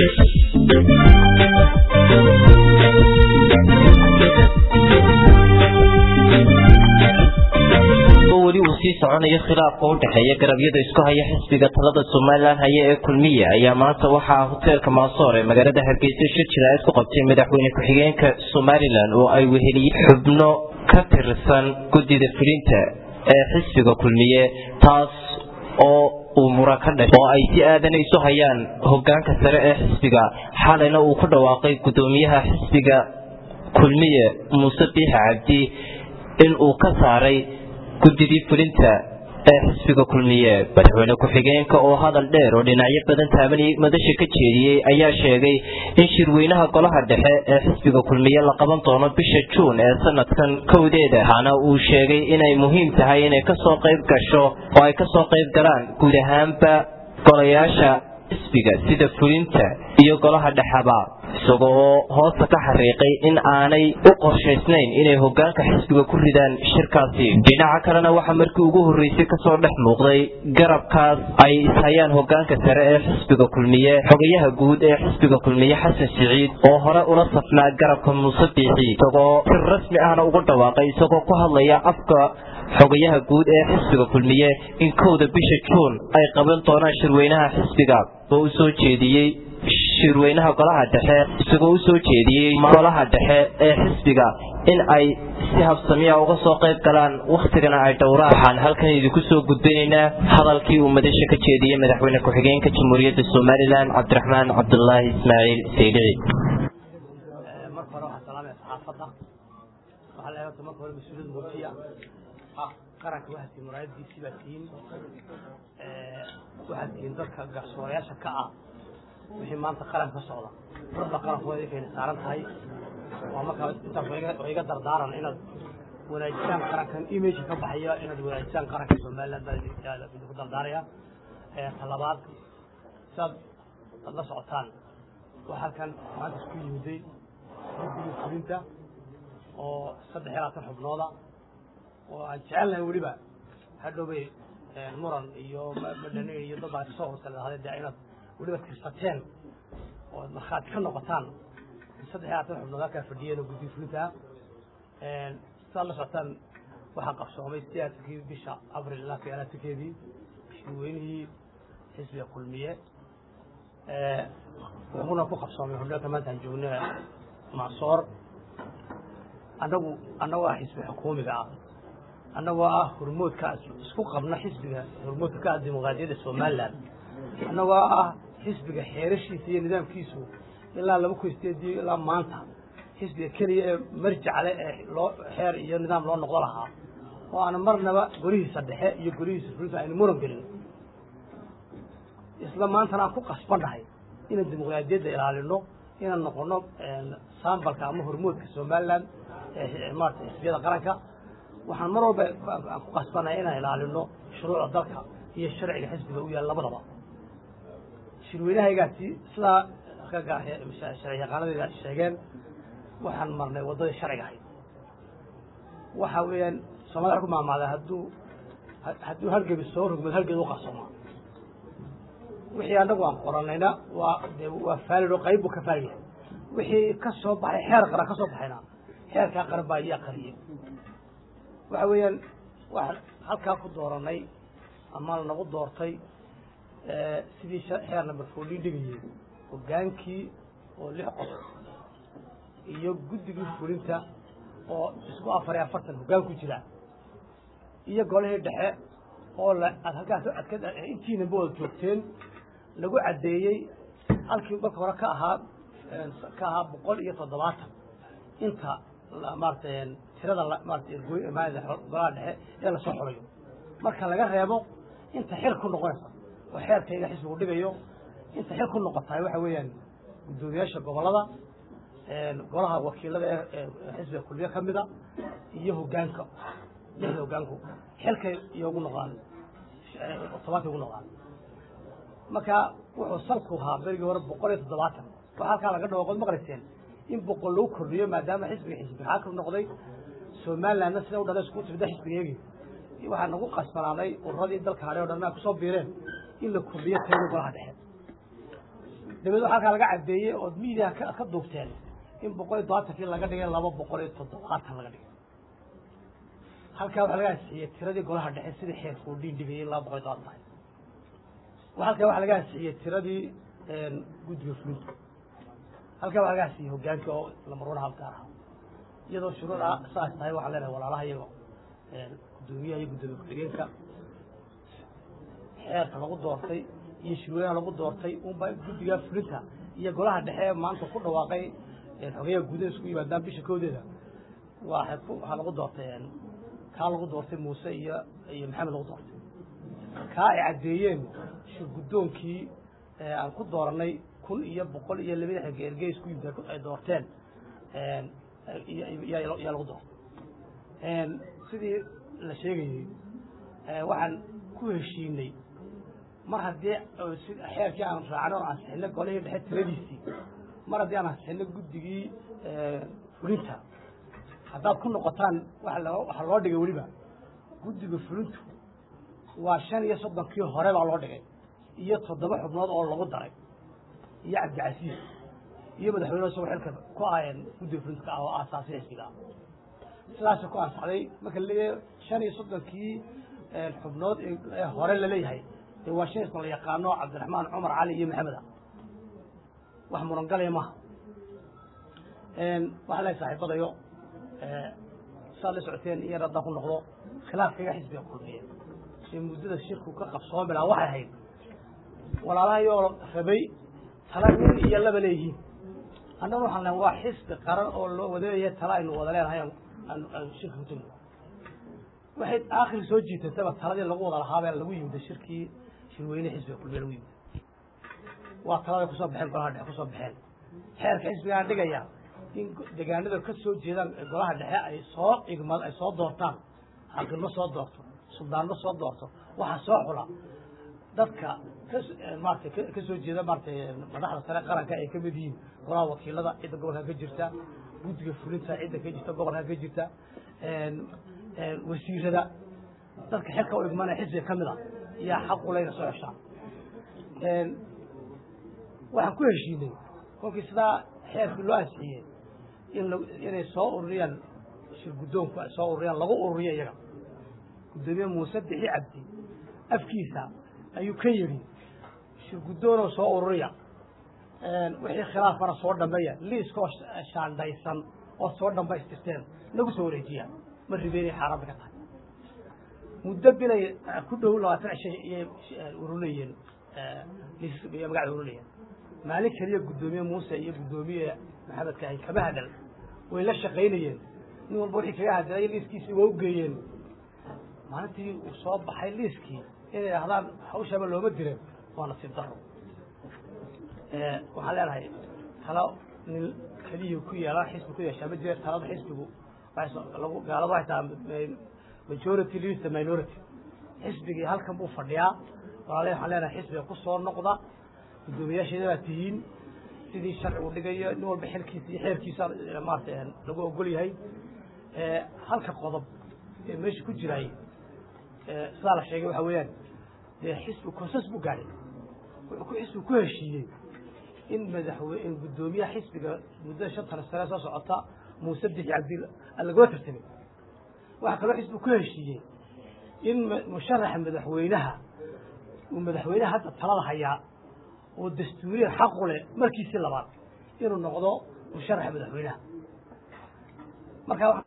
weli uu sii soconayo khilaafka u dhexeeya garabyada isku haya xisbiga talada somalilan haya ee kulmiye ayaa maanta waxaa hoteelka maasoor ee magaalada hargeysa shir jiraayad ku qabtay madaxweyne ku-xigeenka somalilan oo ay weheliyeen xubno ka tirsan guddida fulinta ee xisbiga kulmiye taas oo uu muran ka dhashay oo ay si aadan isu hayaan hogaanka sare ee xisbiga xalayna uu ku dhawaaqay guddoomiyaha xisbiga kulmiye muuse biixa cabdi in uu ka saaray guddidii fulinta ee xisbiga kulmiye madaxweyne ku-xigeenka oo hadal dheer oo dhinacyo badan taabanayay madasha ka jeediyey ayaa sheegay in shirweynaha golaha dhexe ee xisbiga kulmiye la qaban doono bisha juun ee sanadkan kowdeeda waxaana uu sheegay inay muhiim tahay inay kasoo qayb gasho oo ay kasoo qayb galaan guud ahaanba golayaasha xisbiga sida fulinta iyo golaha dhexaba isaga oo hoosta ka xariiqay in aanay u qorshaysnayn inay hogaanka xisbiga ku ridaan shirkaasi dhinaca kalena waxaa markii ugu horreysay kasoo dhex muuqday garabkaas ay ishayaan hogaanka sare ee xisbiga kulmiye xogayaha guud ee xisbiga kulmiye xasan siciid oo hore ula safnaa garabka muuse biixi isagoo si rasmi ahna uga dhawaaqay isagoo ku hadlaya afka xogayaha guud ee xisbiga kulmiye in kowda bisha juun ay qaban doonaan shirweynaha xisbiga oo u soo jeediyey shirweynaha golaha dhexe isagoo u soo jeediyey golaha dhexe ee xisbiga in ay si habsamiya uga soo qayb galaan wakhtigana ay dhowraan waxaan halkan idinku soo gudbinaynaa hadalkii uu madasha ka jeediyey madaxweyne ku-xigeenka jamhuuriyadda somalilan cabdiraxmaan cabdulaahi ismaaciil saydici marka hore waxaan salaamaya saxaafadda waxaa leedahay marka hore mas-uuliyad muujiya qaranka waxaad tihiin muraayadiisii baad tihiin waxaad tihiin dadka garsoorayaasha ka ah wixii maanta qaranka ka socda dadba qarankooda idinkayna saaran tahay waa markaa intaas waa iga dardaaran inaad wanaajisaan qarankan imageka ka baxaya inaad wanaajisaan qaranka somaliland baa idinku dardaaraya ta labaad saad aad la socotaan waa halkan maanta isku yimiday guddigii fulinta oo saddex iyo labaatan xubnooda oo aan jecelnahay weliba hadhowbay muran iyo madhane iyo dad baa kasoo horsalahade dee inaad weliba tirsateen oo ad markhaati ka noqotaan saddex iyo labaatan xubnood halkaa fadhiyeen oo guddiga fulinta ah sidaad la socotaan waxaa qabsoomay siyaasakii bisha abril ilaa ka alaatankeedii shirweynihii xisbiga kulmiye wuxuuna ku qabsoomay hodheelka maanta aan joogna macsoor annagu annagoo ah xisbi xukuumiga ah annagoo ah hormoodka isku qabna xisbiga hormoodka ka ah dimuqraadiyadda somaliland annagoo ah xisbiga xeerashiisa iyo nidaamkiisu ilaa laba kun sideedii ilaa maanta xisbiga keliya ee marjacale ee loo xeer iyo nidaam loo noqdo lahaa oo aan marnaba golihiisa dhexe iyo golihiisa fulinta aynu muran gelin isla maantana aan ku qasbannahay inaan dimuqraadiyadda ilaalino inaan noqono sambalka ama hormoodka somaliland maarata xisbiyada qaranka waxaan mar walba aan ku qasbannahay inaan ilaalino shuruucda dalka iyo sharciga xisbiga u yaal labadaba shirweynahaygaasi sidaa sharci yaqaanadeeda sheegeen waxaan marnay waddadii sharciga ahayd waxa weeyaan soomaalida waxa ku maamaadaa hadduu hadduu halgebi soo rogmad halgeed u qarsoomaa wixii annagu aan qoranayna waa de waa faalid oo qayb buu ka faalid yahay wixii ka soo baxay xeer qaran ka soo baxayna xeerkaa qaran baa ii aqriyay waxa weeyaan waxaan halkaa ku dooranay ama lanagu doortay sidii xeer number fourteen dhigayay hogaankii oo lix qof iyo guddigii fulinta oo isku afar iyo afartan hoggaan ku jira iyo golihii dhexe oo la aad halkaas intiinaba wada joogteen lagu caddeeyey halkii marka hore ka ahaa ka ahaa boqol iyo toddobaatan inta maarata tirada maarata golaha dhexe ee lasoo xulayo marka laga reebo inta xil ku noqonaysa oo xeerkayga xisbigu dhigayo inta xil ku noqotahay waxa weeyaan guddoomiyaasha gobollada golaha wakiilada ee xisbiga kulmiye ka mida iyo hogaanka lixda hogaanku xilkay iyo ugu noqdaan tobankay ugu noqdaan marka wuxuu salku ahaa berigii hore boqol iyo toddobaatan waxaa halkaa laga dhawaaqood maqlayseen in boqol lagu kordhiyo maadaama xisbiga xisbi xaakim noqday somalilandna sida u dhalay isku timida xisbigeegii waxaa nagu qasbanaaday ururadii dalka hadhay o dhan ay kusoo biireen in la kordhiyo tayada golaha dhexe dabeed waxaa halkaa laga caddeeyey ood miidiyaha ka ka duugteen in boqol iyo todobaatankii laga dhigay laba boqol iyo toddobaatan laga dhigay halkaa waxaa laga ansixiyey tiradii golaha dhexe sidii xeerku uu dhiin dhigayay in laba boqol iyo todobaatan tahay halkaa waxaa laga ansixiyey tiradii guddiga fulinta halkaa waxaa laga ansixiyey hogaankii oo lamarwana halgaar ah iyadoo shuruuc ah saas tahay waxaan leenahay walaalaha iyago guddoomiyaha iyo guddoomiye ku-xigeenka xeerka lagu doortay iyo shirweynaha lagu doortay unba guddiga fulinta iyo golaha dhexe ee maanta ku dhawaaqay xogeyaha gudaha isku yimaadaan bisha koodeeda waa waxaa lagu doortay kaa lagu doortay muuse iyo iyo maxamed lagu doortay kaa ay caddeeyeen shir guddoonkii aan ku dooranay kun iyo boqol iyo laba lixdanka ergey isku yimid ay doorteen yaa lagu doortay sidii la sheegayey waxaan ku heshiinay mar haddii xeerkii aan raacnay oo ansixinay golihii dhexe tiradiisii mar haddii aan ansixinay guddigii fulinta haddaad ku noqotaan waxaa loo dhigay weliba guddiga fulintu waa shan iyo soddonkii hore baa loo dhigay iyo toddoba xubnood oo lagu daray iyo cabdicasiis iyo madaxweyne isagoo xilka ku ahayeen guddiga fulinta ka ah oo aasaasi xisbiga ah sidaasa ku ansaxday marka laleeyahay shan iyo soddonkii xubnood ee hore laleeyahay dee waa shan isma la yaqaano cabdiraxmaan cumar cali iyo maxamed ah wax murangalaya maaha waxaa lehay saaxiibadayo saad la socoteen iyo haddaan ku noqdo khilaafkayga xisbiga kulmiya ee muddada shirku ka qabsoomi lahaa waxay ahayd walaalahayoo rabay tala nin iyo laba leeyihiin annaguna waxaan lehay waa xisbi qaran oo loo wadeeya tala aynu wada leenahay aan shirka ku tegno waxay aakhir soo jiitataba taladii lagu wada lahaabee lagu yimid shirkii shirweyne xisbiga kulmiya lagu yimid waa taladay kusoo baxeen golaha dhexe kusoo baxeen xeerka xisbigaa dhigaya in degaanada ka soo jeedaan golaha dhexe ay soo igma ay soo doortaan xaqilmo soo doorto suldaanmo soo doorto waxaa soo xula dadka ka maarata ka soo jeeda maaratay madaxda sare qaranka ay kamid yihiin golaha wakiilada cidda gobolka ka jirta guddiga fulinta cidda ka jirta gobolka ka jirta wasiirada dadka xilka u igmanaya xisbiga kamid a yaa xaquleyna soo xeshaan waxaan ku heshiinay kolkii sidaa xeerkii loo ansixiyey in inay soo ururiyaan shir guddoonku ay soo ururiyaan lagu ururiyo iyaga guddoomiye muuse bixi cabdi afkiisa ayuu ka yidhi shir guddoonoo soo ururiya wixii khilaafana soo dhameeya liiskoo shaandhaysan ood soo dhambaystirteen nagu soo wareejiya ma ribeynay xaaraanta ka tahay muddo bilay ku dhow labaatan cishay iyay ururinayeen liiska magacda ururinayeen maalin keliya guddoomiye muuse iyo guddoomiye maxamed kaahin kama hadal way la shaqaynayeen nin walba wixii kaga hadalay liiskiisii waa u geeyeen maalintii uu soo baxay liiskii inay ahdaan hawshaaba looma diren waa nasiib daro waxaan leenahay talo nin keliya ku yeelaan xisbi ku yeeshaa ma jire talada xisbigu lagu gaalada waxay tahay majority leads the minority xisbigii halkan buu fadhiyaa walaalahi waxaan leenahay xisbiga ku soo noqda guddoomiyaasheeda baa tihiin sidii sharcigu dhigayo nin walba xilkiisa iyo xeerkiisa maarata lagu ogol yahay halka qodob ee meesha ku jiraay sidaa la sheegay waxa weeyaan dee xisbi konsas buu gaadhay wuxuu xisbigu ku heshiiyey in madaxwe in guddoomiyaha xisbiga muddada shantana sane soo socota muuse bixi cabdi lagula tartamay waxaa kaloo xisbigu ku heshiiyey in musharaxa madaxweynaha uu madaxweynaha hadda talada hayaa oo dastuuriyan xaqu leh markiisii labaad inuu noqdo musharaxa madaxweynaha marka